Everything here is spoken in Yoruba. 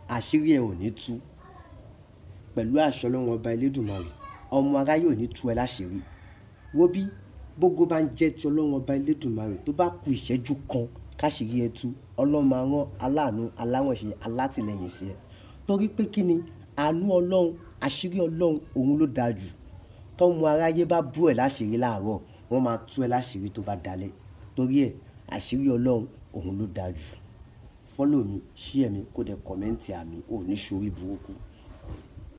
àṣírí ẹ ò ní tú pẹ̀lú àṣọ Ọlọ́run ọba Elédùmarè ọmọ aráyé ò ní tú ẹ láṣìírí wo bí bógo bá ń jẹ́ ti Ọlọ́run ọba Elédùmarè tó bá ku ìṣẹ́jú kan káṣíírí ẹ tú Ọlọ́run máa rán aláàánú aláwọ̀nṣe alátìlẹyìn ṣe ẹ torí pé kí ni àánú Ọlọ́run àṣírí Ọlọ́run òun ló dáa jù tọ́mọ aráyé bá bú ẹ láṣìírí láàárọ̀ wọ́n máa tú ẹ láṣìírí tó bá dalẹ̀ torí ẹ àṣírí Ọlọ́run òun ló dáa jù fọ́lọ̀ mi ṣí ẹ̀mí kó dẹ̀ kọ́mẹ́ǹtì àmì ò ní ṣorí burúkú